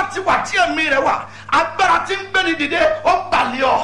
ti wà tí ẹ̀mí rẹ̀ wà agbára tí ń gbéni dìde ó balẹ̀ ọ́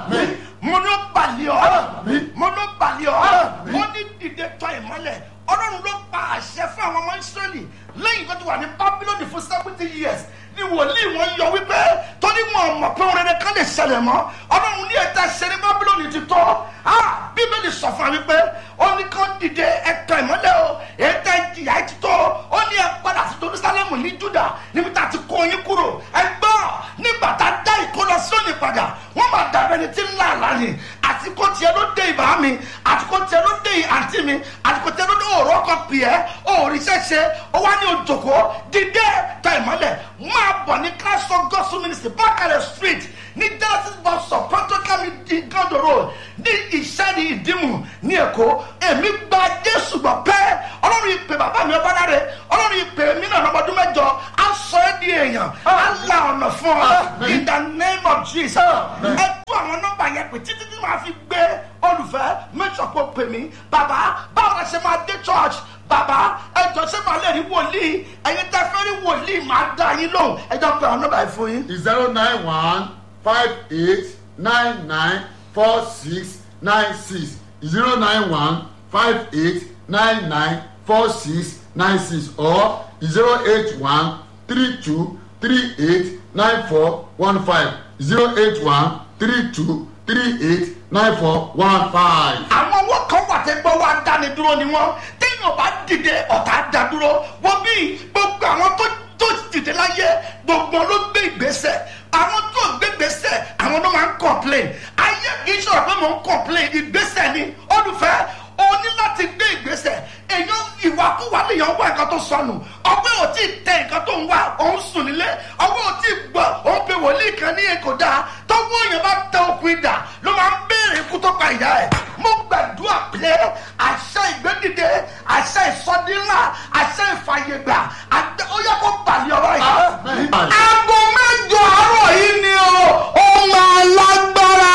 mo ní ó balẹ̀ ọ́ mo ní ó balẹ̀ ọ́ mo ní dìde tọ́ ìmọ́lẹ̀ ọlọ́run ló pa àṣẹ fún àwọn ọmọ ìsírẹ́lì lẹ́yìn tó ti wà ní bábílónì fún seventy years ni wòlíì wọn yọ wípé torí wọn mọ̀ pé òun rere kan lè ṣẹlẹ̀ mọ́ ọlọ́run ní ẹ̀ta ṣe ní bábílónì ti tọ́ bíbélì sọ fún wa wípé ó ní kán dìde ẹ̀tọ́ ìmọ́lẹ̀ o ẹ̀ta ìjìyà ẹ̀ ti tọ́ ó ní ẹ padà sí jerusalemu ní juda níbi tá a ti kó yín kúrò ẹ gbọ́ nígbà tá a dá ìkólọ sóni padà wọ́n máa dàbẹ́ ni tí ń là lánìí àtikó tiẹ̀ ló dé ìbá mi àtikó tiẹ̀ ló dé àǹtí mi àtikó tiẹ̀ ló dé òòrọ̀ kan pì ẹ́ òòrì ṣẹ̀ṣẹ̀ ó wá ní òjòkó dídé ta ìmọ́lẹ̀ máa bọ̀ ní christ of gospel ministry bákàrẹ̀ street ní genesis bus stop protocol mi di gando road ní ìṣẹ́ni ìdímù ní èkó èmi gba jésù gbọ́ pẹ́ ọlọ́run ìpè bàbá mi ọba dáre ọlọ́run ìpè mí náà lọ́mọdún mẹ́jọ á sọ ẹ́ di èèyàn á la ọ̀nà fún ọ in the name of jesus ẹ tú àwọn nọ́mbà yẹn pé títí tí màá fi gbé olùfẹ́ mẹ́tọ̀ pé pè mí bàbá báwo la ṣe máa dé church bàbá ẹjọ ṣé màá lè rí wòlíì ẹyin tẹ fẹ́ rí wòlíì máa dá yín lóhùn ẹjọ pé àwọn nọ́mbà yìí fún yín. zero nine one five eight nine nine four six nine six zero nine one five eight nine nine four six nine six or zero eight one three two three eight nine four one five zero eight one three two three eight nine four one five. àwọn owó kan wà tẹ́ gbọ́ wá dáni dúró ni wọ́n téèyàn bá dìde ọ̀tá dá dúró wọ́n bí gbogbo àwọn tó tó dìde láyé gbogbo ló gbé ìgbésẹ̀ àwọn tó gbé ìgbésẹ̀ àwọn ló máa ń complain ayé kì í sọ̀rọ̀ pé mò ń complain ìgbésẹ̀ ni olùfẹ́ o ní láti gbé ìgbésẹ̀ èèyàn ìwàkúwà lèèyàn wá nǹkan tó sọnù ọgbẹ́ ò tí ì tẹ nǹkan tó ń wá òun sùn nílé ọgbẹ́ ò tí ì gbọ́ òun pe wòlíì kan ní èkó dáa tọ́wọ́ èèyàn bá tẹ okùn ìdà ló máa ń béèrè ikú tó pa ìyá ẹ̀ mo gbàdúrà pé àṣẹ ìgbédìde àṣẹ ìsọdínlá àṣẹ ìfàyègbà ó yẹ kó balẹ̀ ọ̀rọ̀ yìí. aago mẹ́jọ àárọ̀ yìí ni o ó máa lágbára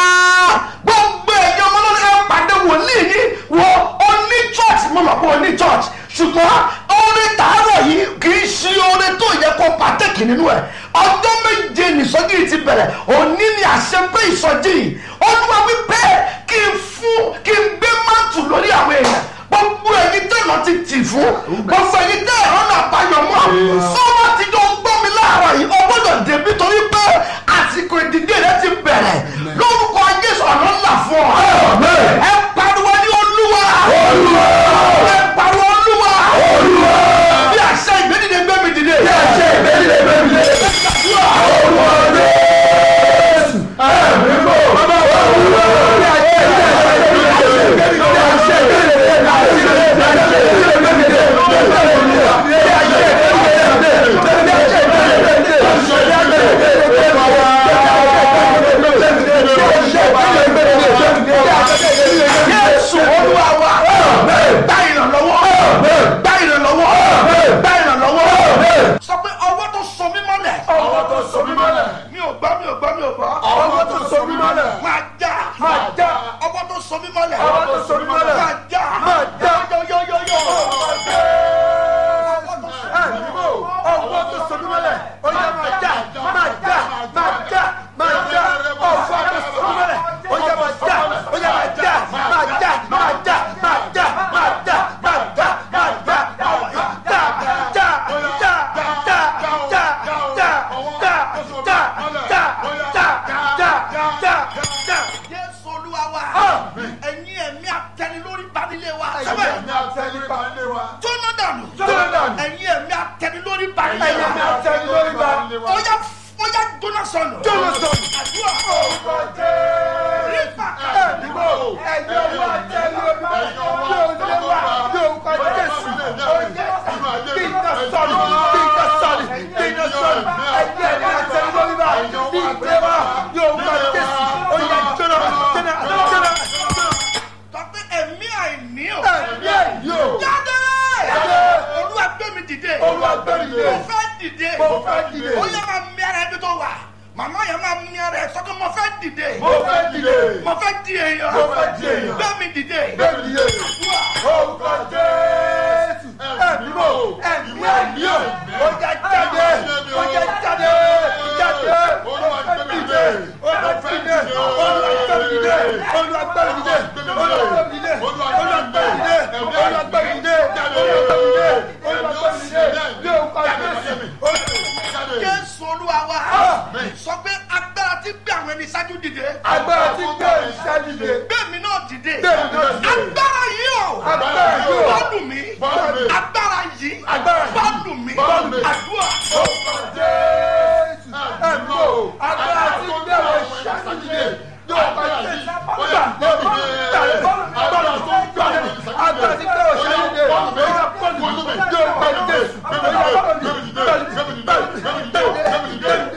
gbogbo èèyàn ọmọlọ́dún ẹ̀ pàdé wòlíì ní wo oní church mo mọ̀ pé oní church ṣùgbọ́n orin tààrọ̀ yìí kì í ṣe orin tó yẹ kó pàtẹ́kì nínú ẹ̀ ọjọ́ méje nìsọjí yìí ti bẹ̀rẹ̀ òní ni àṣepé ìsọjí yìí olúwa wípé kí n fún kí n gbé máàtù lórí àwọn èèyàn gbogbo ẹyin tẹ̀nà ti tì fún gbogbo ẹyin tẹ̀ ẹ̀rọ náà báyọ̀ mọ́ sọ́wọ́ ti jọ gbọ́ mi láàárọ̀ yìí o gbọ́dọ̀ débi torí pé àsìkò ìdílé rẹ ti bẹ̀rẹ̀ lórúkọ jésù ọ̀nà ńlá fún ọ ẹ pariwo ní olúwa ẹ pariwo olúwa bí àṣẹ ìgbédìde gbé mi dìde. bí àṣẹ ìgbédìde gbé mi dìde. olúwa jésù ẹ̀mí bò bàbá wa olúwa bí àṣẹ ìgbédìde gbé mi dìde. bí àṣẹ ìgbédìde gbé mi dìde. bí àṣẹ ìgbédìde gbé mi dìde. bí àṣẹ ìgbédìde gbé mi dìde. Jésù olúwa wa gbá ìrànlọ́wọ́ gbá ìrànlọ́wọ́ gbá ìrànlọ́wọ́. Sọ pé ọwọ́ tó so mí mọ́lẹ̀. ọwọ́ tó so mí mọ́lẹ̀. Mi ò gbọ́ mi ò gbọ́ mi ò gbọ́. ọwọ́ tó so mí mọ́lẹ̀. Máa já. Máa já. Ọwọ́ tó so mí mọ́lẹ̀. ọwọ́ tó so mí mọ́lẹ̀. Máa já. Máa já. Yóyóyóyó. ọwọ́ tó so mí mọ́lẹ̀. ó yẹ máa já máa já máa já máa já ọwọ́ tó so mí mọ́lẹ̀. ó yẹ máa já ó yẹ máa já máa já máa já máa já máa já máa já máa já já já já já já já já já já já já já. Jésù olúwa wa. Àmín. Ẹ̀yin ẹ̀mí àtẹnilórí banilé wa. ẹ̀yẹ mi àtẹ̀lé pa ilé wa. Jóná dànù. Jóná dànù. Ẹ̀yin ẹ̀mí àtẹnilórí banilé ẹ̀yẹ mi wa. àtẹ̀lé lórí ba ilé wa. Ó yá ó yá jóná sọnù. Jóná sọnù. Àdúrà. orúkọ jẹ́. Rífà. ẹ̀dìbò ẹ̀yẹ wa àtẹ̀lé lórí ba yóò lé wa yóò kọ jésù. Kí n ká sọ̀rọ̀ kí n ká sọ̀rọ̀ kí n ká sọ̀rọ̀ ẹ̀yẹ mi àtẹ̀lé lórí ba bí ìgbé wa yóò kọ jésù. Ó yẹ jóná jóná jóná. Tọ́pẹ́ ẹ̀mí àìní o. ẹ̀yẹ yóò. Jáde. Jáde. Olúwa gbé mi dìde. Olúwa gbé mi dìde. Mo fẹ́ dìde. Mo fẹ́ dìde. Ó yẹ máa mi ara ẹbí tó wà. Màmá yẹn máa mi ara ẹ sọ pé mo fẹ́ dìde. mo fẹ́ dìde. Mo fẹ́ di èèyàn. Mo fẹ́ di èèyàn. Gbé mi dìde. bẹ́ẹ̀ ni yé. orúkọ jésù ẹ̀mí mò ẹ̀mí ẹ̀mí ò ó jẹ́ jáde ó jẹ́ jáde mi Bọ́ọ̀lù mi. àdúrà jésù ẹ̀mí o agbára tí ń gbé wọn ṣàkíyè yóò bá yẹ gbà agbára tó ń gbà mí agbára tí ń gbé wọn ṣàkíyè yóò bá mi yóò bá jésù yóò bá mi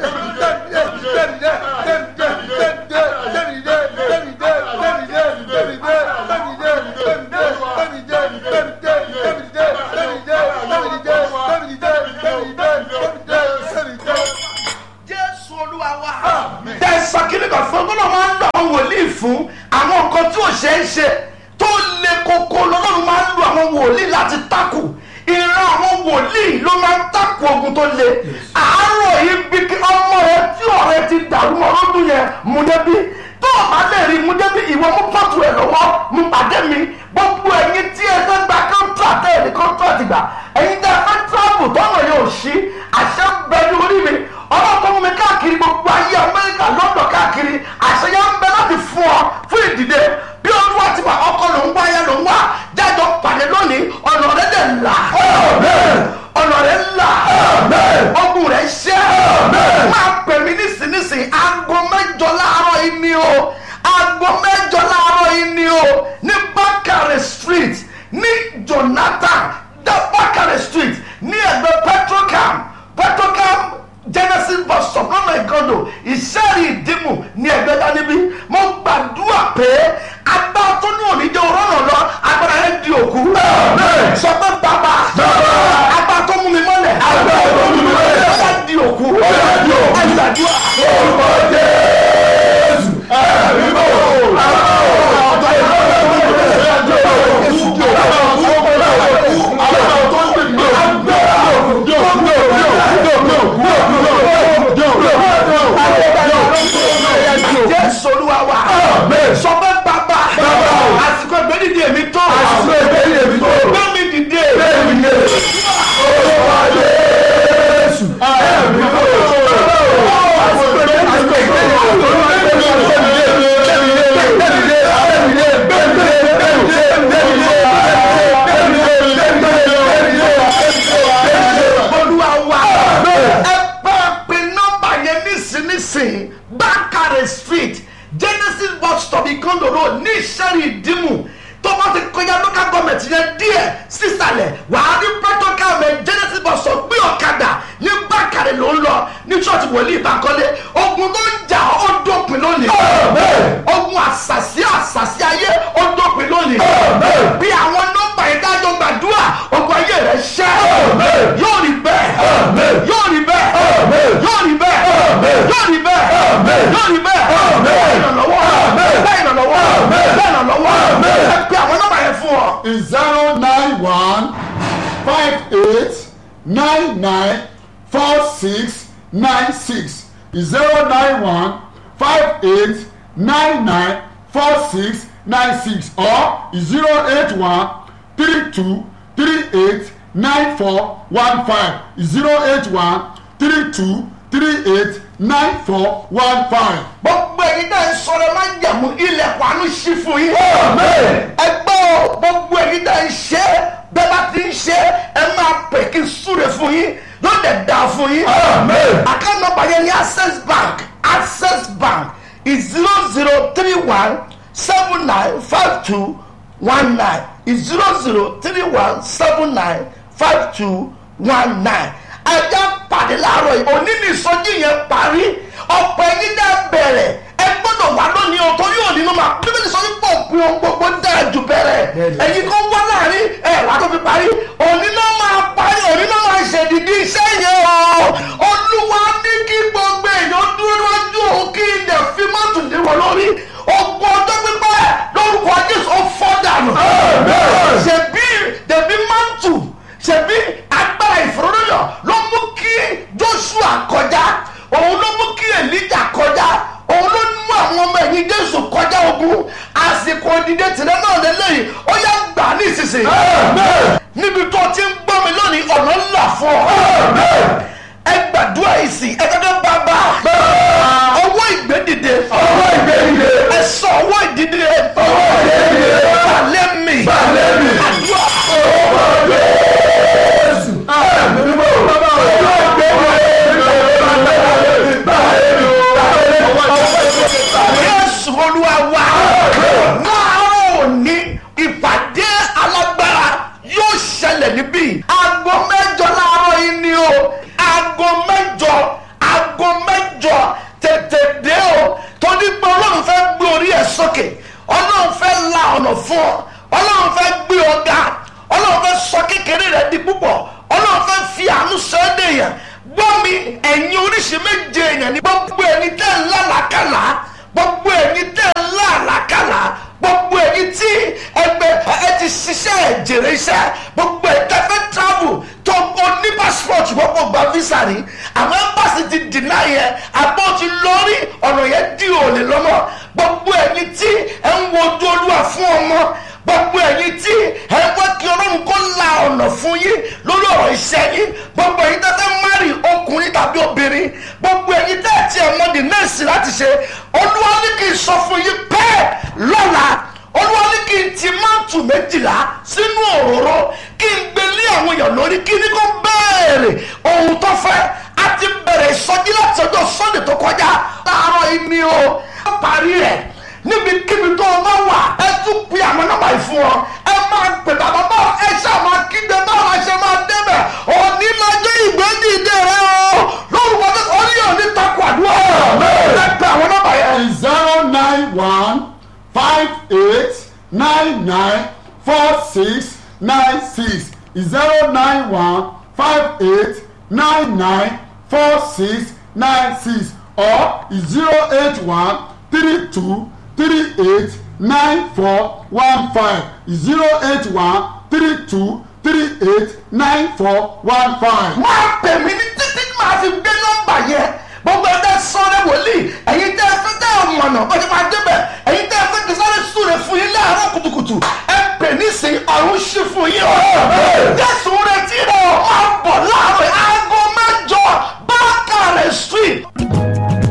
jésù olúwa wa. tẹ sọkìlì kan fún ọgbọ́n náà máa ń lo àwọn wòlíì fún àwọn nǹkan tí ò ṣe é ṣe tó le koko lọ́lọ́run máa ń lo àwọn wòlíì láti takù ìran àwọn wòlíì ló máa ń takù ogun tó le àárọ̀ yìí bí kí ọmọ rẹ tí ọ̀rẹ́ ti dàrú mọ́ lọ́dún yẹn mú débi tó o bá lè rí mú débi ìwọ mú pọ́tù ẹ̀ lọ́wọ́ mú pàdé mi gbogbo ẹ̀yin tí ẹ fẹ́ gba kọ́ńtrátì ẹ̀ ní kọ́ńtrátì gbà ẹ̀yin tí ẹ fẹ́ tíráàbù tọ́nà yóò ṣí àṣẹ ń bẹ ní orí mi ọlọ́kọ̀ mú mi káàkiri gbogbo ayé amẹ́ríkà lọ́dọ̀ káàkiri àṣeyá ń bẹ láti fún ọ fún ìdìde bí olúwa ti wà ọkọ ló ń wá ayé ló ń wá jájọ pàdé lónìí ọ̀nà rẹ̀ dẹ̀ là ọ̀nà rẹ̀ là ọgùn rẹ̀ ṣẹ́ máa pè mí nísinsìnyí aago mẹ́jọ láàárọ̀ yìí ni o aago mẹ́jọ láàárọ̀ yìí ni o ní bákàrẹ̀ street ní jonathan dá bákàrẹ̀ street ní ẹgbẹ́ petrocam petrocam genesis bus stop lọ́nà ìkọdọ̀ ìṣẹ́rì ìdìmú ní ẹgbẹ́ dánibí mo gbàdúrà pé agbára tó ní òní jẹ́ òrọ́nà lọ agbára yẹn di òkú sọ pé bàbá agbára tó mú mi mọ́lẹ̀ agbára tó mú mi mọ́lẹ̀ ó yà di òkú ó yà di òkú ẹ gbàdúrà. orúkọ jésù ẹ̀mí bò jésù olúwa wa sọ pé bàbá àsìkò ìgbẹ́dìdì èmi tó gbé mi dìde olúwa wa ẹ bá pe nọ́mbà yẹn nísinsìnyí bákàrẹ̀ street genesis bus stop ìkànnì road ní ìṣẹ́rì ìdìmú tó bá ti kọjá local government yẹn díẹ̀ sísàlẹ̀ wàá rí protocol mẹ genesis bus stop gbé ọ̀kadà ní bákàrẹ̀ ló ń lọ ní church wòlíì ìbákọ́lé ogun tó ń jà ó dópin lónìí ogun àṣàṣì àṣàṣì ayé ó dópin lónìí bí àwọn nọ́mbà yẹn dájọ́ gbàdúrà ogun ayé rẹ̀ ṣẹ́ yóò rí bẹ́ẹ̀ yóò rí bẹ́ẹ̀ yóò rí bẹ́ẹ̀ yóò rí bẹ́ẹ̀ yóò rí bẹ́ẹ̀ bẹ́ẹ̀ ìrànlọ́wọ́ bẹ́ẹ̀ ìrànlọ́wọ́ bẹ́ẹ̀ ìrànlọ́wọ́ ẹ pé àwọn nọ́mbà yẹn fún ọ. is zero nine one five eight nine nine four six nine six is zero nine one five eight nine nine four six nine six or zero eight one three two three eight nine four one five zero eight one three two three eight nine four one five. gbogbo ẹ̀yin náà ń sọ̀rọ̀ máa ń jẹ̀mú ilẹ̀kùn àánú sí fún yín. ẹgbẹ́ o gbogbo ẹ̀yin náà ń ṣe bẹ́ẹ̀ bá ti ń ṣe ẹ máa pè kí n súre fún yín yóò dẹ̀ dà fún yín. àkáǹtì nọ́mbà yẹn ní access bank access bank is zero zero three one seven nine five two one nine is zero zero three one seven nine five two one nine ẹjẹ pàdé láàárọ̀ yìí òní ní ìsọjí yẹn parí ọ̀pọ̀ ẹ̀yin náà bẹ̀rẹ̀ ẹ gbọ́dọ̀ wà lónìí o torí òní ló máa bíbélì sọ wípé òpin ohun gbogbo dáa jù bẹ̀rẹ̀ ẹ̀yin kan wá láàrin ẹ̀ wá tó fi parí òní ló máa parí òní ló máa ṣèdìdí iṣẹ́ yẹn o olúwa ní kí gbogbo èèyàn dúró lójú òun kí ilẹ̀ fi mọ́tò lé wọn lórí ogun ọjọ́ pípẹ́ lórúkọ jésù ó fọ́ dànù ṣèbí dèbí mọ́tò ṣèbí agbára ìfòròyìn ló mú kí joshua kọjá òun ló mú kí elijah kọjá òun ló mú àwọn ọmọ ẹ̀yìn jésù kọjá ogun àsìkò ìdíje tìrẹ náà lélẹ́yìn ó yá gbà ní ìsinsìnyí níbi tó ti ń gbọ́ mi lónìí ọ̀nà ńlá fún ọ ẹ gbàdúrà ìsìn ẹ gẹ́gẹ́ bàbá ọwọ́ ìgbédìde ọwọ́ ìgbédìde ẹ sọ ọwọ́ ìdíde ọwọ́ ìdíde balẹ̀ mi balẹ̀ mi àdúrà ọwọ́ ìgbédìde. ọ̀nà fún ọ ọlọ́run fẹ́ gbé ọ ga ọlọ́run fẹ́ sọ kékeré rẹ di púpọ̀ ọlọ́run fẹ́ fi àánú sọ ẹ́ dèèyàn gbọ́ mi ẹ̀yin oríṣi méje èèyàn ní gbogbo ẹni tẹ́ ń lálàkàlà gbogbo ẹni tẹ́ ń lálàkàlà gbogbo ẹni tí ẹgbẹ́ ẹ ti ṣiṣẹ́ ẹ̀jẹ̀rẹ̀ iṣẹ́ gbogbo ẹ̀ tẹ́ fẹ́ travel tó o ní passport gbogbo gba visa rí àwọn embassy ti deny yẹn àbọ̀ ti lórí ọ̀nà yẹn dí òòlè lọ́mọ gbogbo ẹni tí ẹ ń wojú olúwa fún ọmọ gbogbo ẹ̀yin tí ẹ wá kí ọlọ́run kó la ọ̀nà fún yín lórí ọ̀rọ̀ iṣẹ́ yín gbogbo ẹ̀yin tẹ́ fẹ́ márì ọkùnrin tàbí obìnrin gbogbo ẹ̀yin tẹ́ ẹ̀ tí ẹ̀ mọ́ di nẹ́ẹ̀sì láti ṣe olúwa ní kí n sọ fún yín bẹ́ẹ̀ lọ́la olúwa ní kí n ti máàtù méjìlá sínú òróró kí n gbé lé àwọn èèyàn lórí kí ní kó béèrè ohun tó fẹ́ a ti bẹ̀rẹ̀ ìsọjí láti ọjọ́ sunday tó kọjá láàárọ̀ yìí ni o ó parí rẹ̀ níbikíbi tó o bá wà ẹ tún pe àwọn nọ́mbà yìí fún ọ ẹ máa pè bàbá bá ẹ ṣáà máa kígbe báwo la ṣe máa débẹ̀ òní lọ́jọ́ ìgbẹ́dìde rẹ o lórúkọ tó orí òní takò àdúrà ẹ pe àwọn nọ́mbà yẹn. zero nine one five eight nine nine four six nine six zero nine one five eight nine nine four six nine six or zero eight one three two three eight nine four one five zero eight one three two three eight nine four one five. máa pè mí ní títí máa fi gbé nọ́mbà yẹn gbogbo ẹ̀ tẹ́ sọ́ọ́rẹ́ wòlíì ẹ̀yin tẹ́ ẹ fẹ́ tẹ́ ẹ mọ̀nà bó ṣe máa débẹ̀ ẹ̀yin tẹ́ ẹ fẹ́ kí sáré súre fún yín láàárọ̀ kùtùkùtù ẹ pè nísìnyí ọ̀run ṣí fún yín o